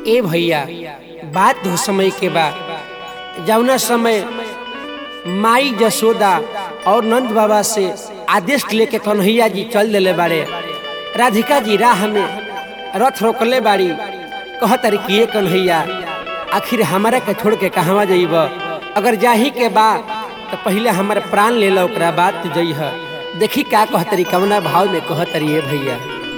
ए भैया बात हो समय के बा जौना समय माई जसोदा और नंद बाबा से आदेश लेके कन्हैया जी चल दिले बाड़े राधिका जी राह में रथ रोकले बाड़ी कह तारी कि ये कन्हैया आखिर हमारा के छोड़ के कहवा जइब अगर जाही के बा तो पहले हमारे प्राण ले लो ओकरा बाद तू जइह देखी का कहतरी कवना भाव में कहतरी ये भैया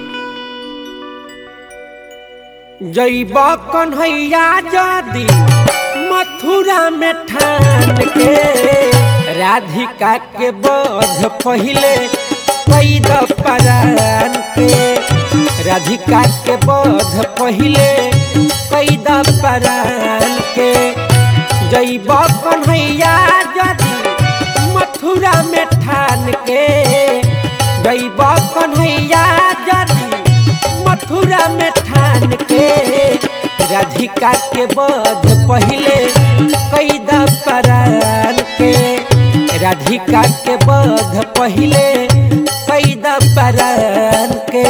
जइब कन्हैया जदी मथुरा में ठान के राधिका के बोध पहिले कैद परान के राधिका के बोध पहिले कैद परान के जइब कन्हैया जदी मथुरा में ठान के जइब कन्हैया जदी मथुरा में ठान के राधिका के बोध पहिले कैद परान के राधिका के बोध पहिले कैद परान के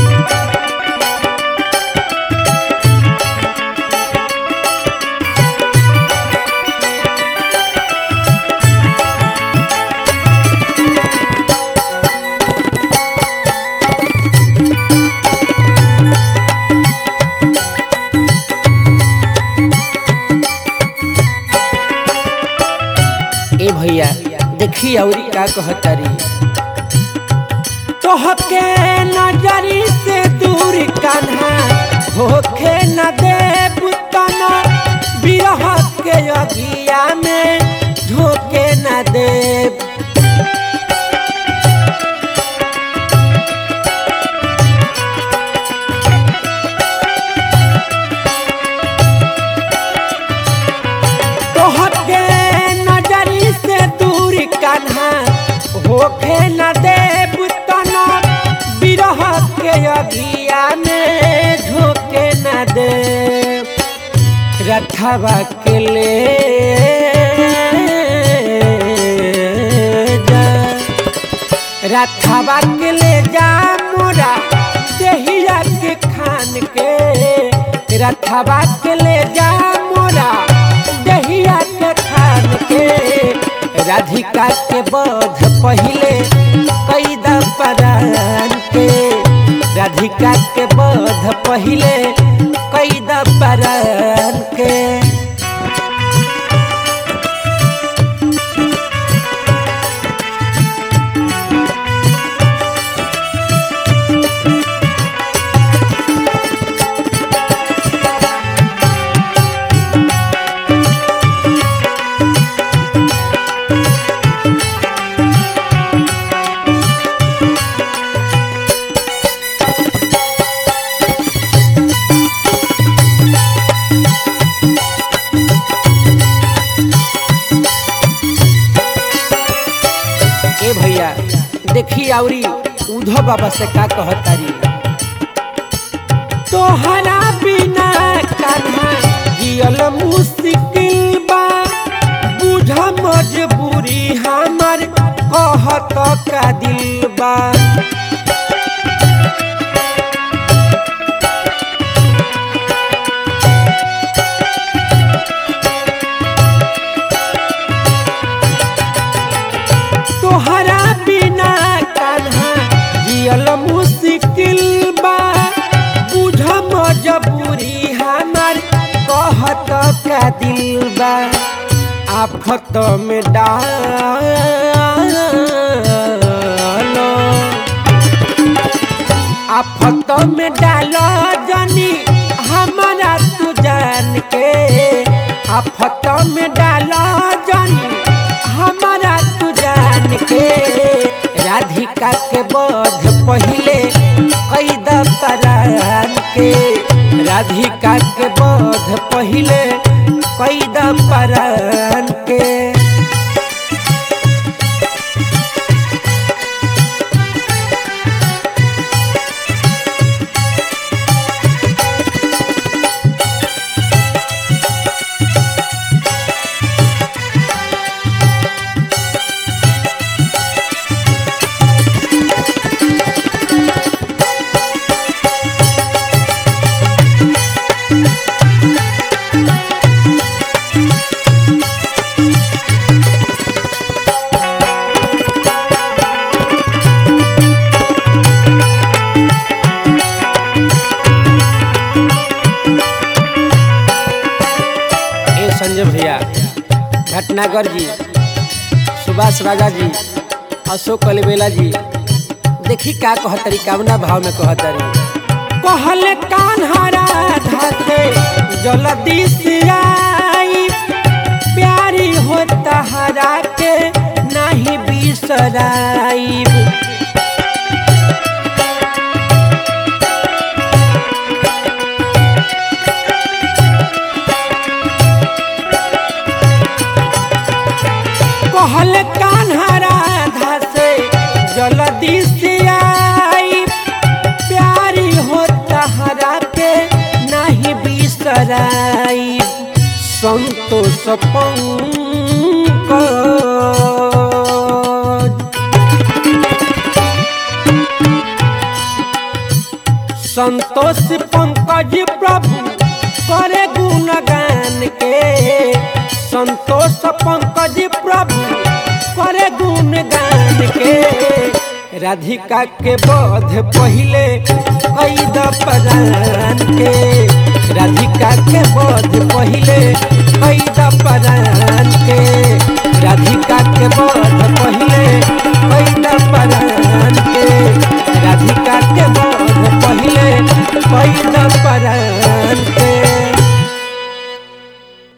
ए भैया देखी औरी का कहतारी तोहके नजरी से दूर कान्हा होखे न देव तना बिरह के अगिया में झोंके न देव तोहके नजरी से दूर कान्हा होखे न देव तना बिरह के अगिया में झोंके न देव रथवा के ले जा रथवा के ले जा मोरा देहिया के खान के रथवा के ले जा मोरा दहिया के खान के राधिका के बोध पहिले कैद परान के राधिका के बोध पहिले कैद परान के ए भैया देखी औरी उधो बाबा से का कहतारी तोहरा बिना कान्हा जियल मुश्किल बा बुझ मजबूरी हमर कहत का दिल बा तोहरा बिना कान्हा जियल मुश्किल बा बुझ मजबूरी हमार कहत का दिल बा आफत में डालो आफत में डालो जनी हमारा तू जान के आफत में डालो जनी हमारा तू जान के राधिका के बोध पहिले कैद परान के राधिका के बोध पहिले कैद परान के संजय भैया भटनागर जी सुभाष राजा जी अशोक कलबेला जी देखी का कहतरी कामना भाव में कहतरी कहले कान्हरा धाते जल्दी से आई प्यारी हो तहरा के नहीं बिसराई कहल कान्हरा धासे जल्दी से आई प्यारी हो तहरा के नहीं बिसराई संतोष पंकज संतोष पंकज प्रभु करे गुणगान के संतोष पंकज प्रभु करे गुणगान के राधिका के बोध पहिले कैद परान के राधिका के बोध पहिले कैद परान